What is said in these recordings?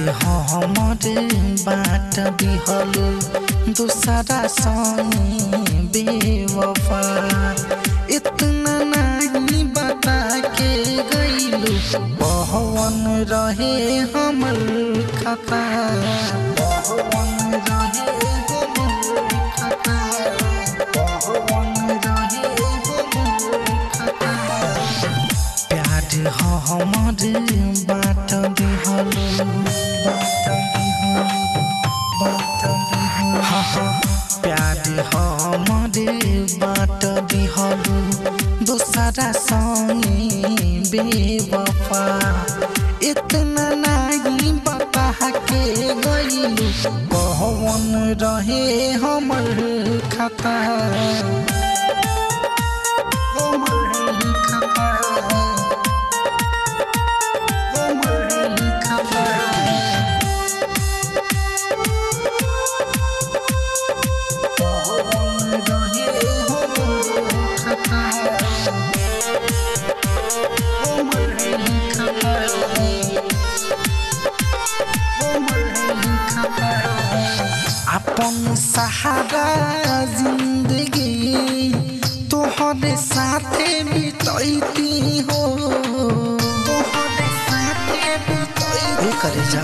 हमर बाट दिहलु दूसरा संगे बेवफा इतना नहीं बता के गईलू पहवन रहे हमर खता पहवन रहे हमर खता पहवन रहे हमर खता प्यार ह हमर बाट दिहलु बाट दिहलु बाट दिहलु हा हा प्यार ह हमर बाट दिहलु दूसरा संगे बेवफा इतना नहीं बता के गईलू कहवन रहे हमर खता हमर खता हमर खता अपन सहारा जिंदगी तोहरे साथे बितैती हो तोहरे साथे बितैती करे जा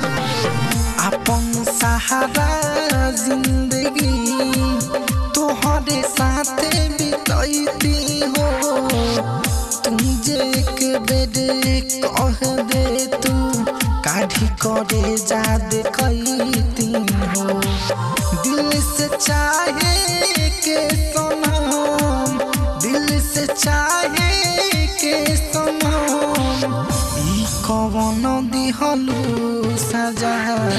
अपन सहारा जिंदगी तोहरे साथे बितैती हो तुम जे एक बेर कह दे तू काढ़ी करे जा देखती हो दिल से चाहे के सनम दिल से चाहे के सनम ई कवन दिहलू सजा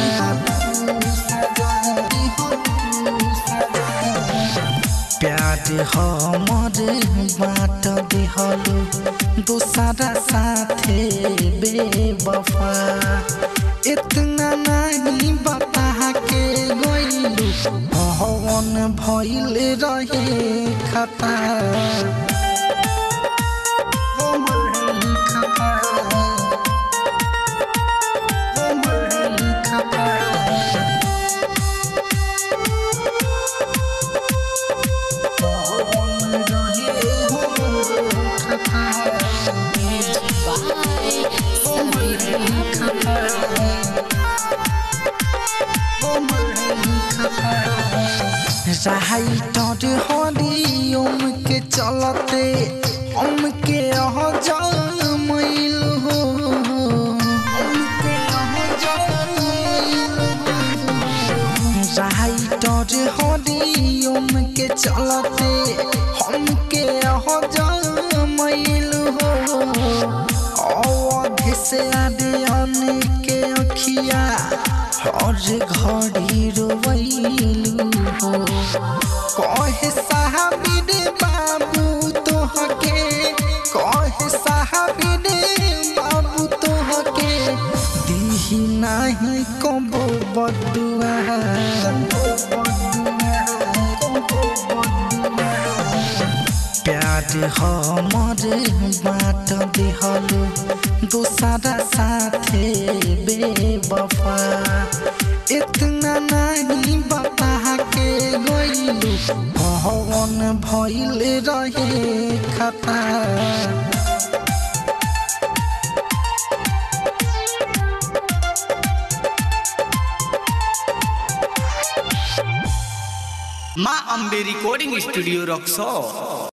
प्यार हमर बाट दिहलू दूसरा साथे बेवफा इतना नहीं बता के गईलू भवन भइल रहे खता हमर खता हमर खता Bye. राइटर हरिओम के चलते हम के अह जमैल हो हमके अह जमैल हो। राइटर हरिओम के चलते हम के अह जमैल हो अवधि से आदियन के अखिया हर घड़ी रोवैलू हो कहे साहबिन बाबू तोहके कहे साहबिन बाबू तोहके दीही नाही कबो बदुआ प्यार हमर बाट दिहलु दूसरा साथे बेवफा इतना नहीं बता के गईलू भवन भइल रहे खता माँ अम्बे रिकॉर्डिंग स्टूडियो रक्सौल